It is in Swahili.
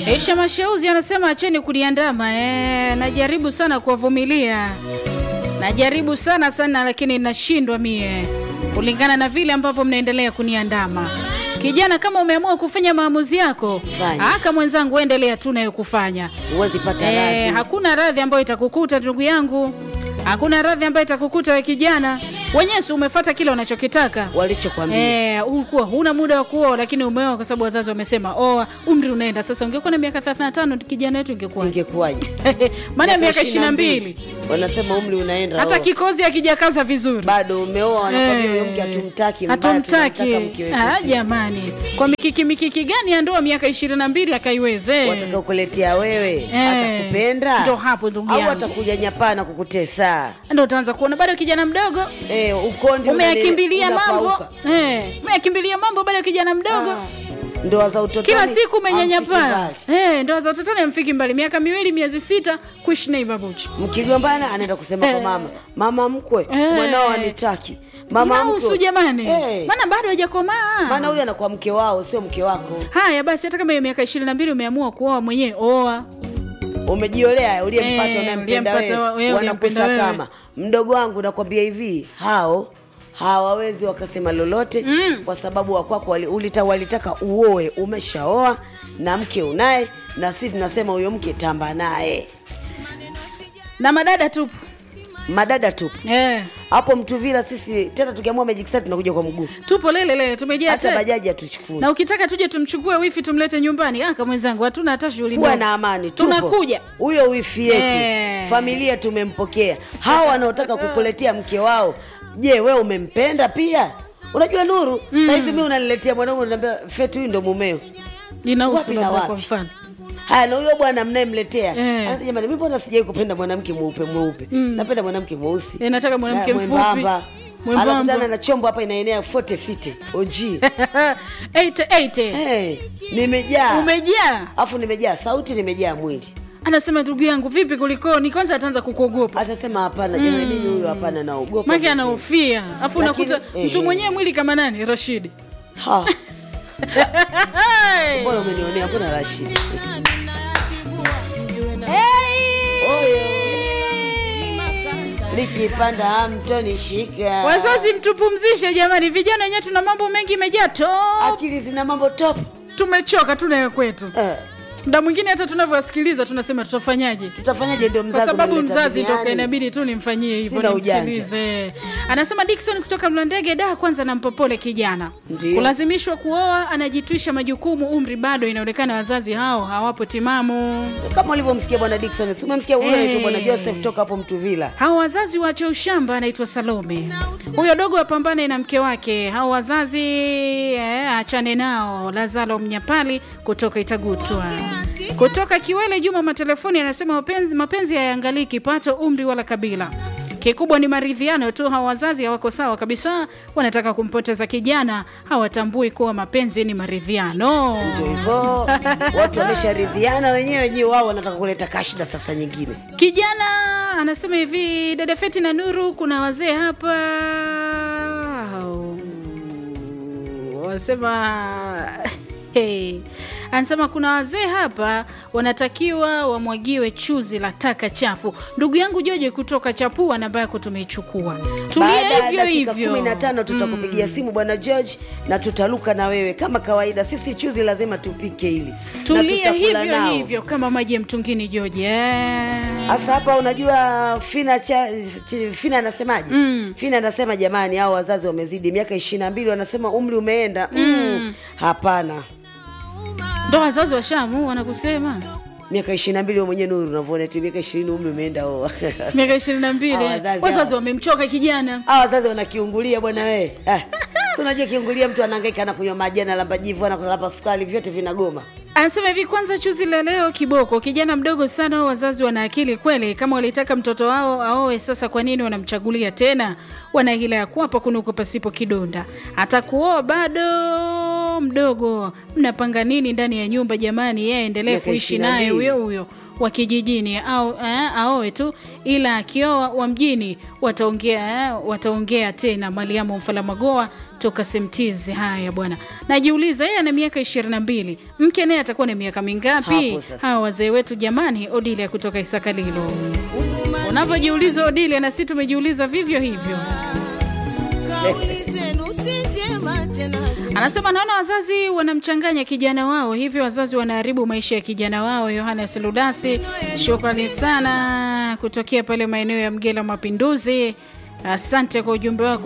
Aisha Mashauzi anasema acheni kuniandama. E, najaribu sana kuwavumilia, najaribu sana sana, lakini nashindwa mie kulingana na vile ambavyo mnaendelea kuniandama. Kijana, kama umeamua kufanya maamuzi yako, Fanya. aka mwenzangu, endelea tu nayo kufanya. huwezi pata E, radhi. hakuna radhi ambayo itakukuta ndugu yangu, hakuna radhi ambayo itakukuta we kijana. Wenyewe si umefata kile unachokitaka walichokwambia Eh, ulikuwa huna muda wa kuoa lakini umeoa kwa sababu wazazi wamesema oa, umri unaenda sasa. Ungekuwa na miaka 35 kijana wetu ingekuwa ingekuwaje? maana ya miaka 22. 22 wanasema umri unaenda hata oh. kikozi akijakaza vizuri bado umeoa, wanakwambia Eh, huyo mke hatumtaki, mbaya, hatumtaki. tunamtaka mke wetu Ah, sisi. jamani, kwa mikiki mikiki gani ya ndoa miaka 22 akaiweze? wataka kuletea wewe atakupenda ndo hapo ndugu au yangu. atakuja nyapaa na kukutesa Ndio utaanza kuona bado kijana mdogo eh, ukondi umeyakimbilia unane- mambo unapauka. eh, umeyakimbilia mambo bado kijana mdogo Ah, ndoa za utotoni kila siku hamfiki umenyanyapaa mbali. eh, ndoa za utotoni amfiki mbali, miaka miwili miezi sita kuishi na ibabuchi mkigombana anaenda kusema Eh. kwa mama mama mkwe Eh. mwanao anitaki mama inahusu mkwe jamani, Eh. maana bado hajakomaa. maana huyu anakuwa mke wao sio mke wako Haya basi, hata kama hiyo miaka ishirini na mbili umeamua kuoa mwenyewe, oa. umejiolea uliyempata Eh, unayempenda uliyempata wewe wewe, uliyempenda wanakusakama mdogo wangu nakwambia hivi hao hawawezi wakasema lolote Mm. kwa sababu wakwako wali, ulita, walitaka uoe umeshaoa na mke unaye na sisi tunasema huyo mke tamba naye na madada tupu madada tu eh, hapo mtuvila sisi tena tukiamua magic set tunakuja kwa mguu tupo lele lele, tumejaa hata te- bajaji hatuchukui na ukitaka tuje tumchukue wifi tumlete nyumbani. Aka mwenzangu, hatuna hata shughuli kuwa ndogo. na amani tupo. tunakuja huyo wifi yetu Eh. familia tumempokea hawa wanaotaka kukuletea mke wao je we umempenda pia unajua nuru mm. saizi mi unaniletea mwanaume unaniambia fetu huyu ndo mumeo inahusu Wapi na labda wapi? kwa mfano haya na huyo bwana mnayemletea Eh. anasema jamani mi mbona sijai kupenda mwanamke mweupe mweupe napenda mwanamke mweusi Eh, nataka mwanamke Na mfupi, mwembamba mwembamba. anakutana na chombo hapa inaenea fote fite oji 88 hey, nimejaa umejaa. afu nimejaa sauti nimejaa mwili Anasema ndugu yangu, vipi kulikoni? Kwanza ataanza kukuogopa atasema hapana jamani mimi huyo hapana naogopa make anahofia, afu Lakini, unakuta eh, mtu eh. mwenyewe mwili kama nani, Rashidi Ha, mbona umenionea mbona Rashid likipanda hamtonishika Wazazi mtupumzishe jamani, vijana wenyewe tuna mambo mengi imejaa top, akili zina mambo top tumechoka tunayo kwetu. eh, Muda mwingine hata tunavyowasikiliza tunasema tutafanyaje, tutafanyaje ndio kwa mzazi sababu unaleta mzazi ndo duniani? inabidi tu nimfanyie hivyo, Sina ujanja. nimsikilize. Anasema Dickson kutoka Mlandege, da kwanza nampopole kijana Ndiyo. kulazimishwa kuoa, anajitwisha majukumu, umri bado, inaonekana wazazi hao hawapo timamu. kama ulivyomsikia bwana Dickson si umemsikia huyo Eh. anaitwa bwana Joseph toka hapo Mtuvila Hao wazazi waache ushamba, anaitwa Salome. Huyo dogo apambane na mke wake. Hao wazazi eh, achane nao. Lazalo Mnyapali kutoka Itagutwa. Kutoka Kiwele, Juma Matelefoni anasema mapenzi, mapenzi hayaangalii kipato, umri wala kabila. Kikubwa ni maridhiano tu. Hawa wazazi hawako sawa kabisa, wanataka kumpoteza kijana, hawatambui kuwa mapenzi ni maridhiano. ndio hivyo watu wamesharidhiana wenyewe je wao wanataka kuleta kashida sasa nyingine Kijana anasema hivi, dada Feti na Nuru, kuna wazee hapa wanasema hey. Anasema kuna wazee hapa wanatakiwa wamwagiwe chuzi la taka chafu. Ndugu yangu Joje kutoka Chapua, namba yako tumeichukua. Tulia Baada ya hivyo dakika hivyo. kumi na tano tutakupigia simu bwana George na tutaluka na wewe kama kawaida. Sisi chuzi lazima tupike hili na Tulia tutakula hivyo nao. hivyo kama maji ya mtungini Joje. Eh. Sasa hapa unajua Fina cha, ch- Fina anasemaje? Fina anasema jamani, hao wazazi wamezidi miaka ishirini na mbili, wanasema umri umeenda. Mm. Hapana, Ndo wazazi wa Shamu wanakusema miaka ishirini na mbili wewe mwenyewe Nuru unavyoona eti miaka ishirini umri umeenda oa. miaka ishirini na mbili Hawa wazazi wazazi hawa. wamemchoka kijana. Hawa wazazi wanakiungulia bwana wewe. Eh. Si unajua kiungulia mtu anahangaika anakunywa maji analamba jivu analamba sukari vyote vinagoma. Anasema hivi, kwanza chuzi la leo kiboko, kijana mdogo sana. hao Wazazi wana akili kweli, kama walitaka mtoto wao aoe, sasa kwa nini wanamchagulia tena? Wana hila ya kuwapa kunuko pasipo kidonda, hata kuoa bado huyo mdogo mnapanga nini ndani ya nyumba jamani yeye aendelee Miaka kuishi ishirini na naye mbili. huyo huyo wa kijijini au eh, aoe tu ila akioa wa mjini wataongea eh, wataongea tena maliamo mfalamagoa toka semtizi haya bwana najiuliza yeye ana miaka ishirini na mbili mke naye atakuwa na miaka mingapi Hapo sasa. hawa wazee wetu jamani odilia kutoka isakalilo unavyojiuliza odilia na si tumejiuliza vivyo hivyo kauli zenu si njema tena anasema naona wazazi wanamchanganya kijana wao hivyo wazazi wanaharibu maisha ya kijana wao yohanes ludasi shukrani sana kutokea pale maeneo ya mgela mapinduzi asante kwa ujumbe wako